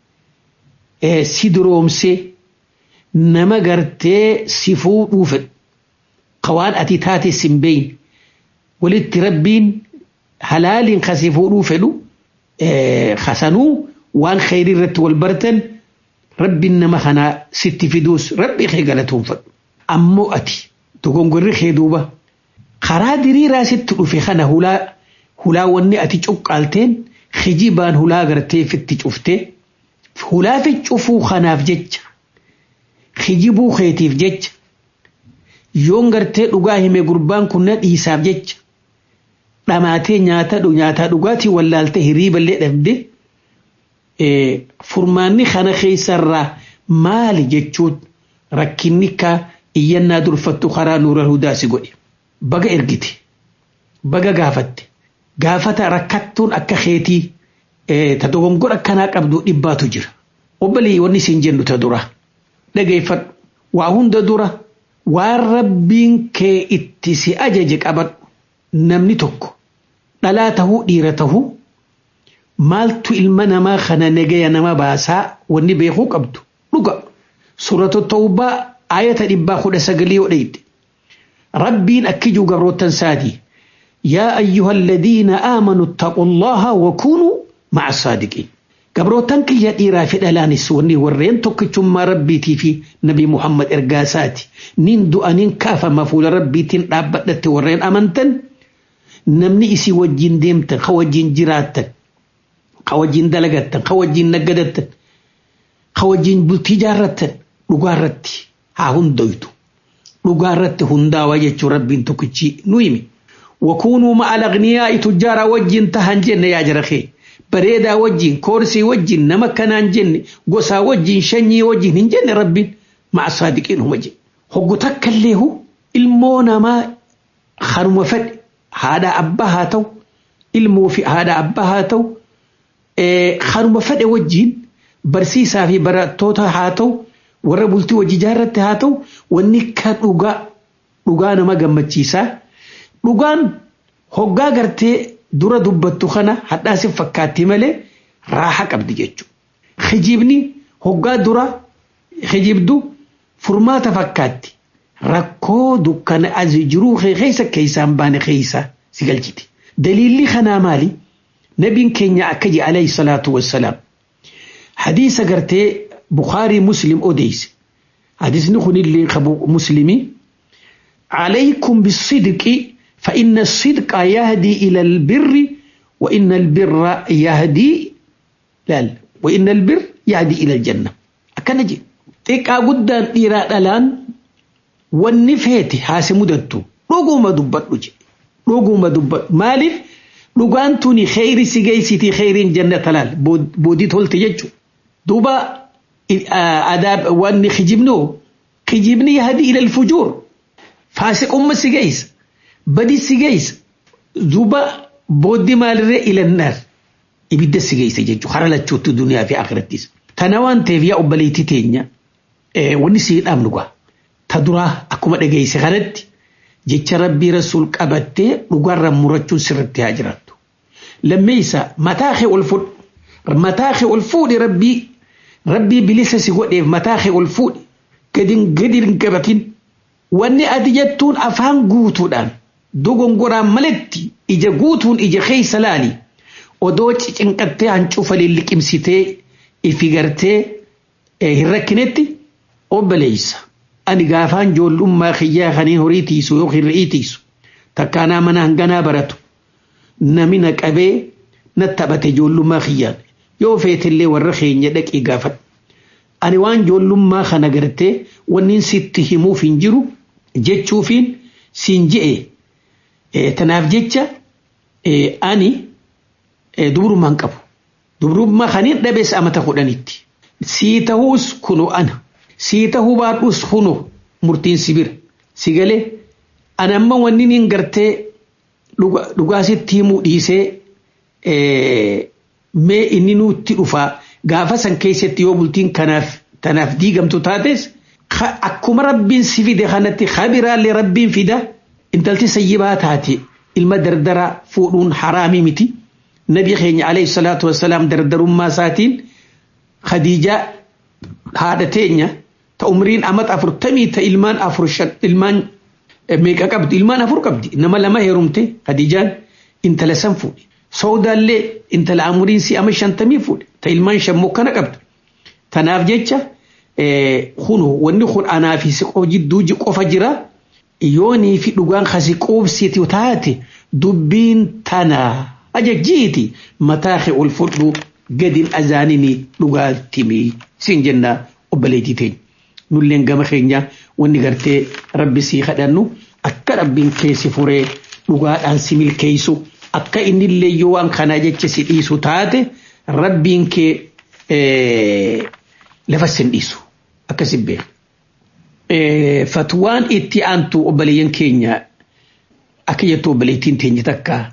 si duroomsee nama gartee si fuudhuu fedhu kawaan ati taate sin beeyin walitti rabbiin halaaliin ka si fuudhuu fedhu hasanuu waan kheyrii irratti wal bartan rabbiin nama kanaa sitti fiduus rabbii kee galatoonfadhu ammoo ati dogongorri kee duuba karaa diriiraa sitti dhufe kana hulaa hulaa wanni ati cuqqaalteen hijibaan hulaa gartee fitti cuftee hulaa fi cufuu kanaaf jecha hijibuu keetiif jecha yoon gartee dhugaa hime gurbaan kun na dhiisaaf jecha dhamaatee nyaata nyaataa dhugaatii wallaaltee hiriiballee dhabde furmaanni kana keessarraa maali jechuun rakkinni ka iyyannaa durfattu karaa nuura hudaasi godhe baga ergite baga gaafatte gaafata rakkattuun akka keetii ta dogongora akkanaa qabdu dhibbaatu jira obbolee wanni siin jennu ta dura dhageeffadhu waa hunda dura waan rabbiin kee itti si ajaje qabadhu namni tokko dhalaa tahuu dhiira tahuu maaltu ilma namaa kana nagaya nama baasaa wanni beekuu qabdu dhuga suuratu tawbaa ayata dhibbaa kudha sagalii odheyde rabbiin akkijuu gabroottan saatii yaa ayyuha alladhiina aamanuu ittaquu allaha wakunuu maca saadiqiin gabroottan kiyya dhiiraa fi dhalaanis wanni warreen tokkichummaa rabbiitii fi nabi muhammad ergaa isaati nin du'aniin kaafama fuula rabbiitiin dhaabbadhatte warreen amantan namni isii wajjin deemtan ka wajjin jiraattan ka wajjin dalagattan ka wajjin naggadattan ka wajjin bultii jaarrattan dhugaarratti haa hundoytu dhugaarratti hundaawaa jechuun rabbiin tokkichi nu himi wakuunuu ma'al aghniyaa'i tujjaara wajjin tahan jenne yaa jara kee bareedaa wajjin koorsii wajjin nama kanaan jenne gosaa wajjin shanyii wajjin hin jenne rabbiin ma'a saadiqiin huma jedhe hoggu takkalleehu ilmoo namaa haruma fedhe haadha abbaa haa ta'u ilmoo fi haadha abbaa haa ta'u haruma fedhe wajjin barsiisaa fi barattoota haa ta'u warra bultii hojii jaarratti haa ta'u wanni ka dhugaa dhugaa nama gammachiisaa dhugaan hoggaa gartee dura dubbattu kana hadhaasi fakkaatti malee raaxa qabdi jechuudha. Hijibni hoggaa dura hijibdu furmaata fakkaatti rakkoo dukkana as jiruu keessa keessaan baane keessa si galchiti. Daliilli kanaa maali? Nabiin keenya akka jedhe alayhi salaatu wassalaam. Hadiisa gartee Bukaarii Muslim odeesse. Hadiisni kunillee qabu Muslimii. عليكم بالصدق فإن الصدق يهدي إلى البر وإن البر يهدي لا وإن البر يهدي إلى الجنة أكنجي تيكا قدان إيرا الآن والنفيت هاسي مدتو روغو ما دبت لجي روغو ما دبت مالف لغان توني خيري سيجيسيتي خيرين جنة تلال بودي تولت يجو دوبا آداب واني خجبنو خجبني يهدي إلى الفجور faasiqumma si geessa badi si geessa duuba booddee maalirree ilannaar ibidda si geessa jechuudha hara lachuutti duniyaa fi akhirattis. Tana waan ta'eef yaa obboleettii teenya wanni si dhaabnu gaa ta duraa akkuma dhageesse kanatti jecha rabbii rasuul qabattee dhugaarra murachuun sirritti haa jiraattu. Lammeessa mataa kee ol fuudhi mataa kee ol fuudhi rabbii rabbii bilisa si godheef mataa kee ol fuudhi gadin gadin gabatin. wanni ati jettuun afaan guutuudhaan dogongoraan maletti ija guutuun ija keessa laali odoo cinqattee hancufa liqimsitee ifi gartee hin rakkinetti obboleessa ani gaafaan joollummaa kiyyaa kanii horii tiisu yookiin re'ii tiisu takkaanaa mana hanganaa baratu namina qabee na taphate joollummaa kiyyaan yoo feetillee warra keenya dhaqii gaafadhu ani waan joollummaa kana gartee wanni sitti himuuf hin jiru jechuufiin siin je'e tanaaf jecha ani dubrummaan qabu dubrummaa kaniin dhabees amata kudhanitti sii ta'uus kunu ana sii ta'uu baadhuus kunu murtiin si bira si galee ana amma wanni niin gartee dhugaasitti himuu dhiisee mee inni nutti dhufaa gaafa san keessatti yoo bultiin kanaaf tanaaf diigamtu taates akkuma rabbiin si fide kanatti kabiraallee rabbiin fida intalti sayyibaa taate ilma dardaraa fuudhuun haraamii miti nabi keenya alayhi salaatu wassalaam dardarummaa isaatiin khadiijaa haadha teenya ta umriin amat afurtamii ta ilmaan afur shan ilmaan meeqa qabdi ilmaan afur qabdi nama lama heerumte khadiijaan intala san fuudhe soodaallee intala umriin si ama shantamii fuudhe ta ilmaan shan kana qabdi tanaaf jecha kunu wanni kun anaa fi siqoo jidduu qofa jira yoonii fi dhugaan kasi quubsiti taate dubbiin tana ajajjiiti mataa kee ol fudhu gadin azaanini dhugaattimi siin jenna obboleettii teenya nulleen gama keenya wanni gartee rabbi sii kadhannu akka rabbiin keessi furee dhugaadhaan si milkeessu akka innillee yoo waan kanaa jecha si dhiisu taate rabbiin kee lafa sin dhiisu akkasi beeku. Fatwaan itti aantu obboleeyyan keenya akka jettu obboleettiin teenya takka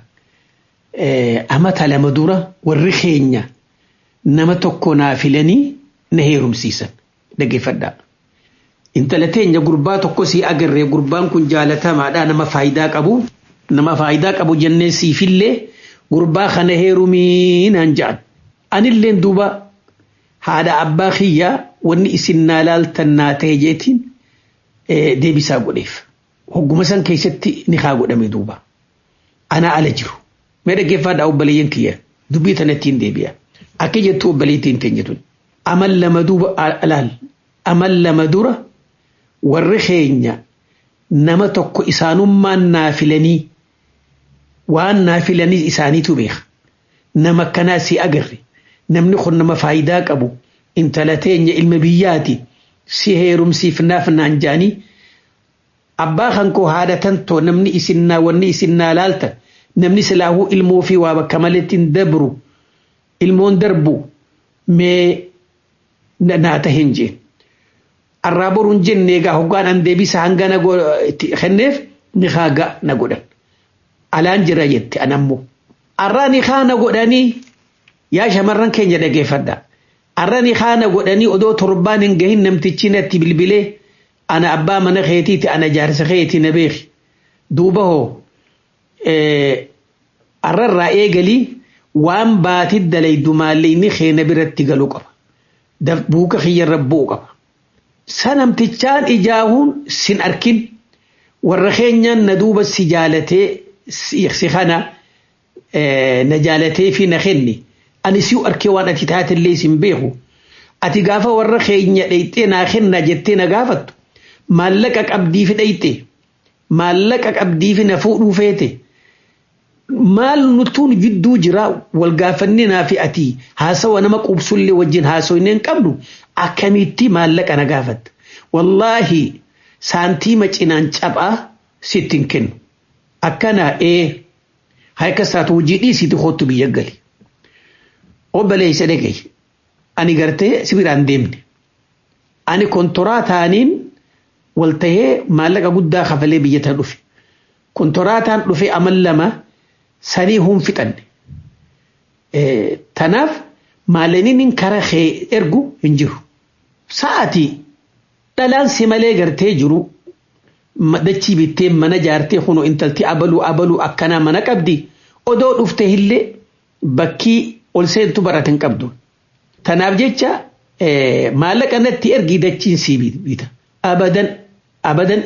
amata lama dura warri keenya nama tokko naa filanii na heerumsiisan dhaggeeffadhaa. Intala teenya gurbaa tokko sii agarree gurbaan kun jaalatamaadha nama faayidaa qabu nama faayidaa qabu jennee siifillee gurbaa kana heerumii naan jedhan. Anilleen duuba haadha abbaa kiyyaa wanni isin naa laaltan naa ta'e jeetiin deebisaa godheef. Hogguma san keessatti ni haa godhame duuba. Ana ala jiru. Mee dhaggeeffaadhaa obboleeyyan kiyya dubbii tanattiin deebi'a. Akka jettu obboleettiin teenya tun. Amal lama duuba alaal. Amal lama dura warri keenya nama tokko isaanummaan naa filanii waan naa filanii isaaniitu beeka. Nama akkanaa si agarre. namni kun nama faayidaa qabu intala teenya ilma biyyaati si heerumsiifnaaf naan jaanii abbaa kan koo haadhatan too namni isinnaa wanni isinnaa laalta namni silaahuu ilmoo fi waa bakka maletti hin dabru ilmoon darbu mee naata hin jeen arraa boruun jenne egaa hoggaan an deebisa hanga na kenneef ni haaga na godhan alaan jira jette an ammoo arraa ni haa na godhanii yaa shamarran keenya dhageeffadha arra ni haa na godhanii odoo torbaan hin gahin namtichi natti bilbilee ana abbaa mana keetiiti ana jaarsa keeti na beeki duuba hoo arrarraa eegalii waan baati dalaydu maalleeyni keena biratti galuu qaba buuka kiyyarra bu'u qaba sanamtichaan ijaahuun sin arkin warra keenyaan na duuba si jaalatee si kana na jaalatee fi na kenni ani siu arkee waan ati taatillee sin beeku ati gaafa warra keenya dhayxee naa kenna jettee na gaafattu maallaqa qabdii fi dhayxe maallaqa qabdii fi na fuudhuu feete maal nutuun jidduu jira wal gaafanninaa fi ati haasawa nama qubsullee wajjin haasoyne hin qabnu akkamitti maallaqa na gaafatta wallaahi saantiima cinaan caphaa sitti hin kennu akkana ee harka isaatu hojii dhiisiiti kootu biyya gali obboleessa dhagaye ani gartee sibiraan deemne ani kontoraa taaniin wal tahee maallaqa guddaa kafalee biyya tana dhufe kontoraataan dhufe amal lama sanii hun fixanne tanaaf maalaniin kara kee ergu hin jiru sa'ati dhalaan si malee gartee jiru dachii bittee mana jaartee kunoo intalti abaluu abaluu akkanaa mana qabdi odoo dhufte illee bakkii ol seentu baratin qabdu tanaaf jecha maallaqa natti ergi dachiin sii bita abadan abadan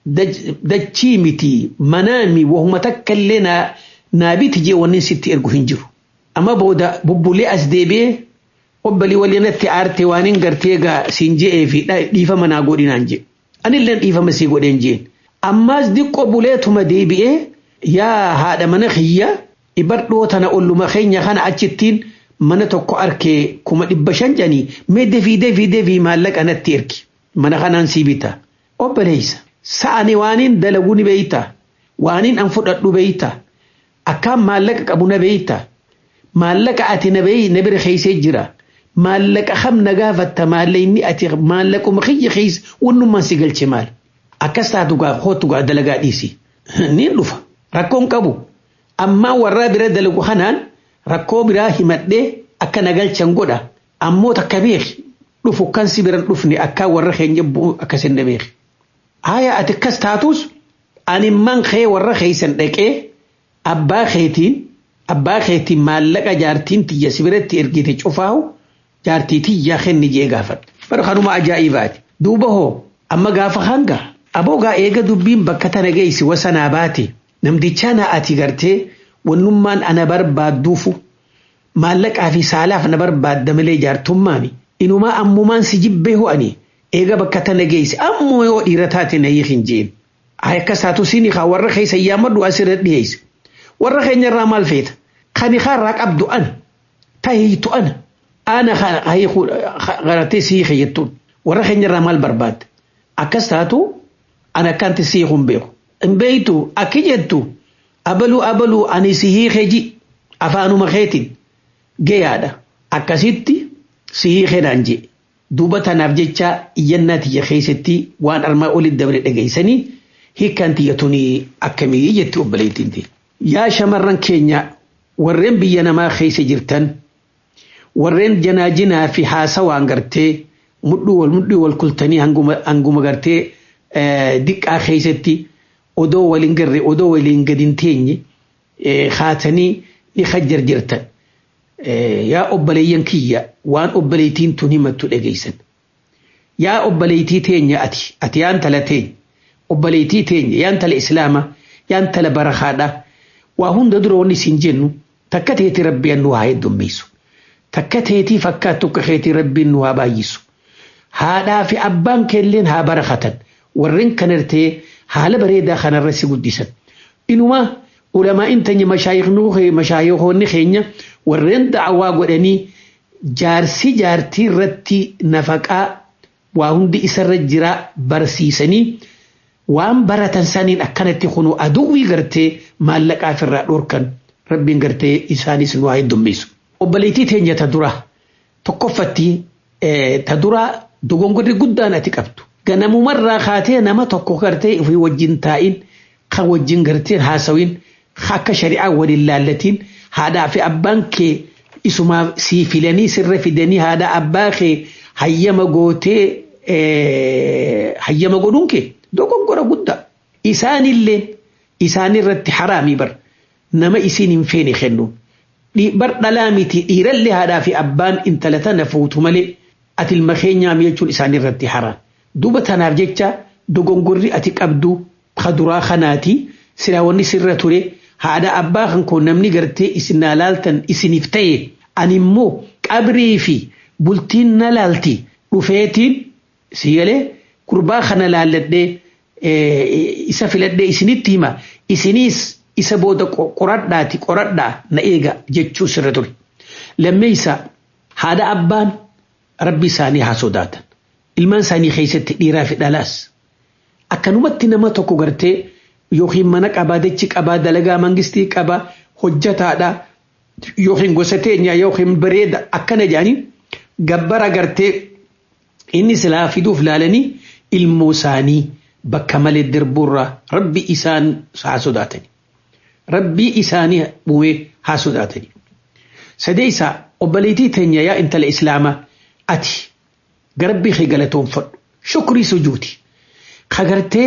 dachii miti manaami wahuma takka illee naa biti jee wanni sitti ergu hin jiru amma booda bubbulee as deebi'ee obbalii waliinatti aarte waan hin gartee gaa siin je'ee fi dhiifama naa godhinaan jee anillee dhiifama sii godheen jeen ammaas diqqoo buleetuma deebi'ee yaa haadha mana kiyya ibadhoo tana olluma keenya kana achittiin mana tokko arkee kuma dhibba shan janii mee defii defii defii maallaqa natti ergi mana kanaan sii bita obboleessa sa'ani waaniin dalaguu ni beeyta waaniin an fudhadhu beeyta akkaan maallaqa qabu na beeyta maallaqa ati na beeyi na bira keeysee jira maallaqa kam na gaafatta maallayni ati maallaquma kiyya keeysa wannummaan si galche maal akkas taatu gaa kootu gaa dalagaa dhiisi niin dhufa rakkoon qabu ammaa warraa bira dalagu kanaan rakkoo biraa himadhee akka na galchan godha ammoo takka beeki dhufu kan si biran dhufne akka warra keenya bu'u akkasin na beeki haya ati akkas taatus animman kee warra keeysan dhaqee abbaa keetiin abbaa keetiin maallaqa jaartiin tiyya si biratti ergite cufaahu jaartii tiyya kenni jee gaafadha bara kanuma ajaa'ibaati duuba hoo amma gaafa hanga aboogaa eega dubbiin bakka tana geessi wasanaa baate namtichaa na ati gartee wannummaan ana barbaadduufu maallaqaa fi saalaaf na barbaadda malee jaartummaami inumaa ammumaan si jibbee ho'ani eega bakka tana geessi ammoo yoo dhiira taate na hiikin jeen akka saatu sini kaa warra keessa yaammadhu asirra dhiyeesse warra keenyarraa maal feeta kani kaarraa qabdu ana tahiitu ana ana garatee si hiike jettuun warra keenyarraa maal barbaadde akkas taatu ana akkanti si hiikun beeku hin beeytu akki jettu abaluu abaluu ani si hiike ji afaanuma keetiin gayaadha akkasitti si hiikenaan jee duuba tanaaf jecha iyyannaa tiyya keessatti waan armaa olitti dabre dhageessanii hiikkaan tiyyatuni akkamii jetti obboleettiin ta'e. Yaa shamarran keenya warreen biyya namaa keessa jirtan warreen janaajinaa fi haasawaan gartee mudhii wal mudhii wal kultanii hanguma gartee diqqaa keessatti odoo waliin garre odoo waliin gadin teenye haatanii ni hajjar jirtan. Yaa obboleeyyan kiyya waan obboleettiin tun himattu dhageessan. Yaa obboleettii teenya ati ati yaan tala teenya obboleettii teenya yaan tala islaama yaan tala barakaadha waa hunda dura wanni isin jennu takka teeti rabbiin nu haa heddummeessu. Takka teetii fakkaattu akka keetii rabbiin nu haa baay'isu. Haadhaa fi abbaan keelleen haa barakatan warreen kanartee haala bareedaa kanarra si guddisan. Inumaa ulamaa intanya mashaayihoonni keenya warreen da'awaa godhanii jaarsi jaartii irratti nafaqaa waa hundi isarra jira barsiisanii waan baratan saniin akkanatti kunu aduwwii gartee maallaqaaf irraa dhorkan rabbiin gartee isaanis nu haa heddummisu. Obboleettii teenya ta dura tokkoffatti ta dura dogongorri guddaan ati qabdu. Ganamumarraa kaatee nama tokko gartee ofii wajjin taa'in kan wajjin gartee haasawin akka shari'aa waliin laallatiin haadhaa fi abbaan kee isumaa sii filanii sirra fidanii haadha abbaa kee hayyama gootee hayyama godhuun kee dogongora guddaa. Isaanillee isaanirratti haraamii bar nama isiin hin feene kennuun. Bar dhalaa miti dhiirallee haadhaa fi abbaan intala tana fuutu malee ati ilma keenyaa jechuun isaanirratti haraam. Duuba tanaaf jecha dogongorri ati qabdu kaduraa kanaati silaa wanni sirra ture haadha abbaa kan koo namni gartee isin na laaltan isiniif ta'e ani immoo qabrii fi bultiin na laalti dhufeetiin si galee gurbaa kana laalladhee isa filadhee isinitti hima isiniis isa booda qoradhaati qoradhaa na eega jechuu sirra ture. Lammeessa haadha abbaan rabbi isaanii haa sodaatan. Ilmaan isaanii keessatti dhiiraa fi dhalaas. Akkanumatti nama tokko gartee yookiin mana qabaa dachi qabaa dalagaa mangistii qabaa hojjataadha yookiin gosa teenyaa yookiin bareeda akkana jedhanii gabbara gartee inni silaa fiduuf laalanii ilmoo isaanii bakka malee dirbuurraa rabbi isaan haa sodaatani. Rabbii isaanii bu'ee haa sodaatani. Sadeessa obboleettii teenya yaa intala islaamaa ati garabbii kee galatoonfadhu shukrii sujuuti. Kagartee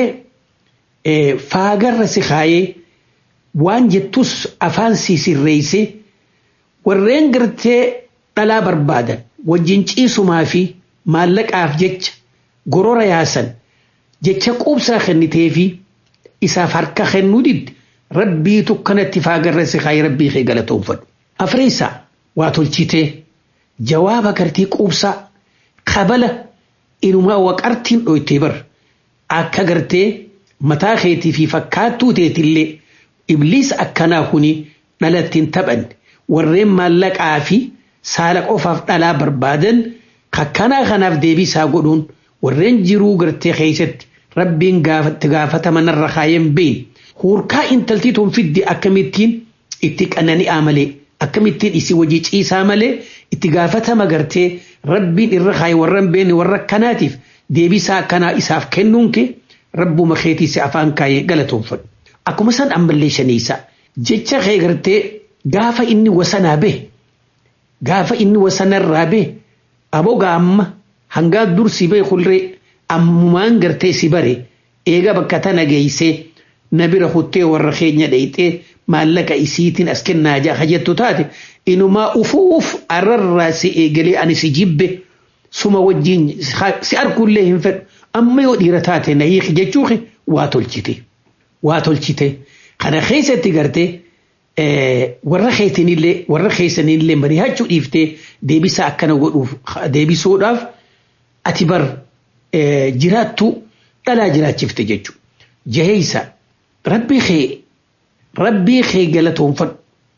faagarra si kaayee waan jettus afaan si sirreessee warreen gartee dhalaa barbaadan wajjin ciisumaa fi maallaqaaf jecha gorora yaasan jecha quubsaa kennitee fi isaaf harka kennuu didde rabbiitu kanatti faagarra si kaayee rabbii kee galatoonfadhu. Afreessaa waa tolchitee jawaaba gartee quubsaa kabala inumaa waqartiin dhoytee bar akka gartee mataa keetii fi fakkaattuu teetillee ibliis akkanaa kuni dhalattiin taphan warreen maallaqaa fi saala qofaaf dhalaa barbaadan kakkanaa kanaaf deebisaa godhuun warreen jiruu gartee keessatti rabbiin gaafatti gaafatama narra kaayeen beeyin huurkaa intaltii tun fiddi akkamittiin itti qanani'aa malee akkamittiin isii wajii ciisaa malee itti gaafatama gartee rabbiin irra kaaye warran beene warra akkanaatiif deebisaa akkanaa isaaf kennuun kee rabbuma keetiisi afaan kaayee galatoonfadhu. Akkuma san ammallee shaniisa jecha kee gartee gaafa inni wasanaa bee gaafa inni wasanarraa bee abogaa amma hangaa dur si bee kulree ammumaan gartee si bare eega bakka tana geeysee na bira kuttee warra keenya dheeyxee maallaqa isiitiin as kennaa jaa hajjattu taate inumaa ufuuf arrarraa si eegalee ani si jibbe suma wajjin si argullee hin fedhu amma yoo dhiira taate na hiiki jechuuki waa tolchite waa tolchite kana keessatti gartee warra keetinillee warra keessanillee mari'achuu dhiiftee deebisa akkana godhuuf deebisuudhaaf ati bar jiraattu dhalaa jiraachifte jechuudha. Jaheeysa rabbii kee rabbii kee galatoonfadhu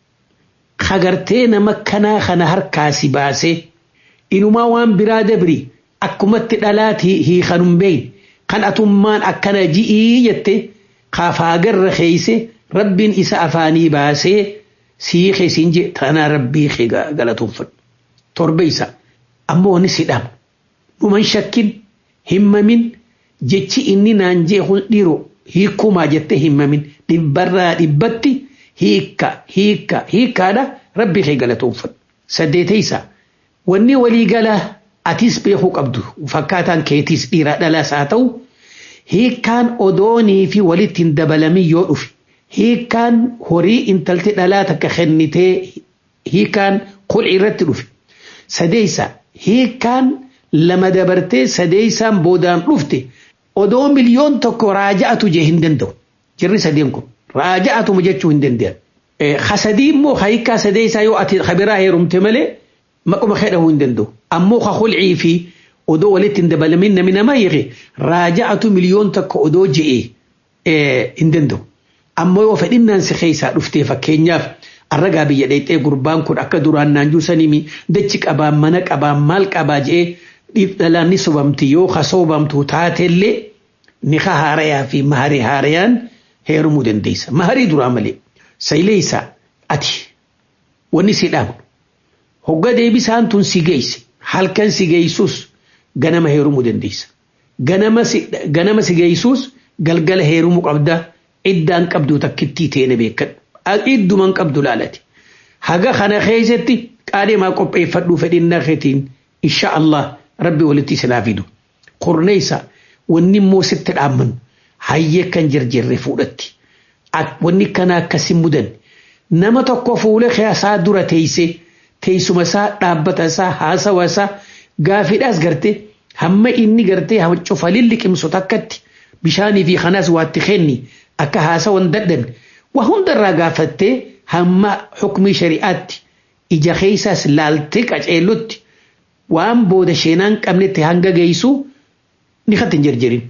kagartee nama kanaa kana harkaa si baasee inumaa waan biraa dabri akkumatti dhalaati hiikanum beeyin kan atummaan akkana ji'ii jette kaafaagarra keeyse rabbiin isa afaanii baasee sii keessiin je tanaa rabbii kee galatoonfadhu. Torba isa ammoo ni sidhama. Dhuman shakkin himmamin jechi inni naan jee kun dhiiroo hiikumaa jettee himmamin dhibbarraa dhibbatti hiikka hiikka hiikkaadha rabbii kee galatoonfadhu. Saddeetaysa wanni waliigalaa atis beekuu qabdu fakkaataan keetiis dhiiraa dhalaas haa ta'u hiikkaan odoonii fi walitti hin dabalamin yoo dhufe hiikkaan horii intalti dhalaa takka kennitee hiikkaan qul'i irratti dhufe sadeeysa hiikkaan lama dabartee sadeeysaan boodaan dhufte odoo miliyoon tokko raaja'atu jee hin danda'u jirri sadeen kun raaja'atuma jechuu hin danda'an. Hasadii immoo hiikkaa sadeeysaa yoo ati kabiraa heerumte malee maquma hedhahuu hin danda'u. Ammoo ka qul'ii fi odoo walitti hin dabalamin namni nama hiike raaja'atu miliyoon tokko odoo je'ee hin danda'u. Ammoo yoo fedhinnaan si keessaa dhuftee fakkeenyaaf arragaa biyya dheexxee gurbaan kun akka duraan naanjuu sanii dachi qabaa mana qabaa maal qabaa je'ee dhalaan ni sobamti yoo ka sobamtu taatellee niqa haarayaa fi maharii haarayaan heerumuu dandeessa. Maharii duraa malee sayleessa ati wanni si dhaabu hogga deebisaan tun si geesse halkan si geessus ganama heerumuu dandeessa. Ganama si geessus galgala heerumuu qabda iddaan qabdu takkittii teene beekadhu. Idduman qabdu laalati. Haga kana keessatti qaadhimaa qopheeffadhuu fedhinnaa keetiin insha Allah rabbi walitti isinaa fidu. Qorneessa wanni immoo sitti dhaammannu hayyee kan jirjirre fuudhatti. Wanni kana akkasi mudan nama tokko fuula isaa dura teessee teessuma isaa dhaabbata isaa haasawa isaa gaafiidhaas gartee hamma inni gartee cufalin liqimsu takkatti bishaanii fi kanaas waatti kenni akka haasawan dadhan waa hundarraa gaafattee hamma hukmii shari'aatti ija keessaas laaltee qaceellutti waan booda sheenaan qabnetti hanga geessu ni kan hin jirjirin.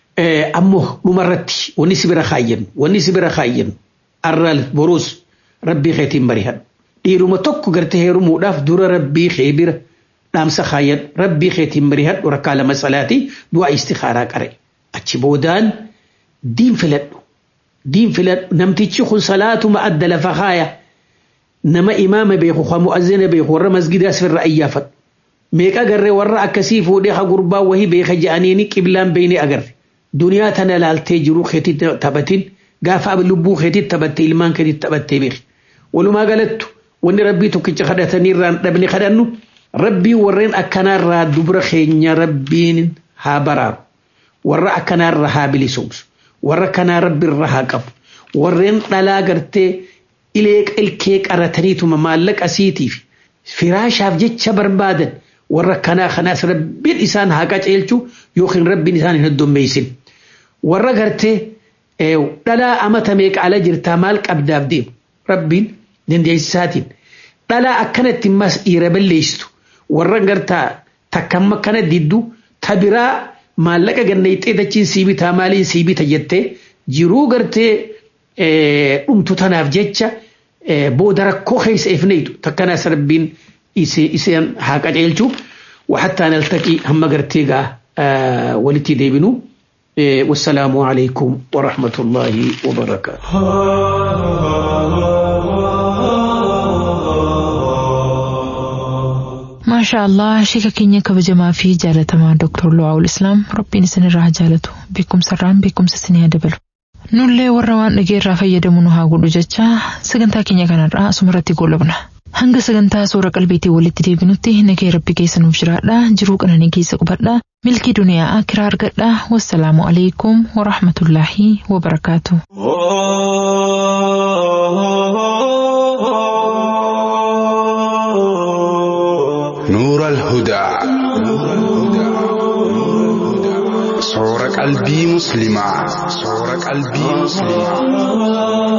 Ammoo dhumarratti wanni si bira kaayyan wanni si bira kaayyan arraal boruus rabbii keetiin barihadhu. Dhiiruma tokko gartee heerumuudhaaf dura rabbii kee bira dhaamsa kaayyan rabbii keetiin barihadhu rakkaa lama salaatii du'aa istikaaraa qare. Achi boodaan diin filadhu. Diin filadhu namtichi kun salaatuma adda lafa kaaya. Nama imaama beeku kan mu'azzina beeku warra masgidaas firra ayyaafadhu. Meeqa agarree warra akkasii fuudhee ha gurbaa wahii beeka je'aniini qiblaan beeyne agarre. Duniyaa tana laaltee jiru keetii taphatin gaafa lubbuu keetii taphattee ilmaan keetii taphattee beeki. Walumaa galattu wanni rabbii tokkicha kadhatanii irraan dhabne kadhannu rabbii warreen akkanaarraa dubra keenya rabbiin haa baraaru. Warra akkanaarra haa bilisumsu. Warra kanaa rabbi irra haa qabu. Warreen dhalaa gartee ilee ilkee qarataniituma maallaqa siitiif firaashaaf jecha barbaadan warra kanaa kanaas rabbiin isaan haa qaceelchu yookiin rabbiin isaan hin heddummeessin. Warra gartee dhalaa amata meeqa ala jirtaa maal qabdaaf deemu rabbiin dandeessisaatiin dhalaa akkanatti mas dhiira balleessitu warra gartaa takkamma kana diddu tabiraa maallaqa ganna ixxee dachiin sii bitaa maaliin sii bita jettee jiruu gartee dhumtu tanaaf jecha booda rakkoo keessa ifneetu takkanaas rabbiin iseen haa qaceelchu وحتى نلتقي هم قرتيقا آه ولتي ديبنو إيه والسلام عليكم ورحمة الله وبركاته ما شاء الله شيكا كينيا كبجما في جالتما دكتور لواء الإسلام ربي نسن الراه جالتو بكم سران بكم سسنيا دبلو nullee warra waan dhageerraa fayyadamu nu haa godhu jecha sagantaa keenya kanarraa asumarratti goolabna. Hanga sagantaa suura qalbiitii walitti deebinutti nagee rabbi keessa nuuf jiraadha jiruu qananii keessa qubadha milkii duniyaa akiraa argadha wassalaamu alaikum warahmatullaahi wabarakaatu. نور الهدى صور قلبي مسلمة صور قلبي مسلمة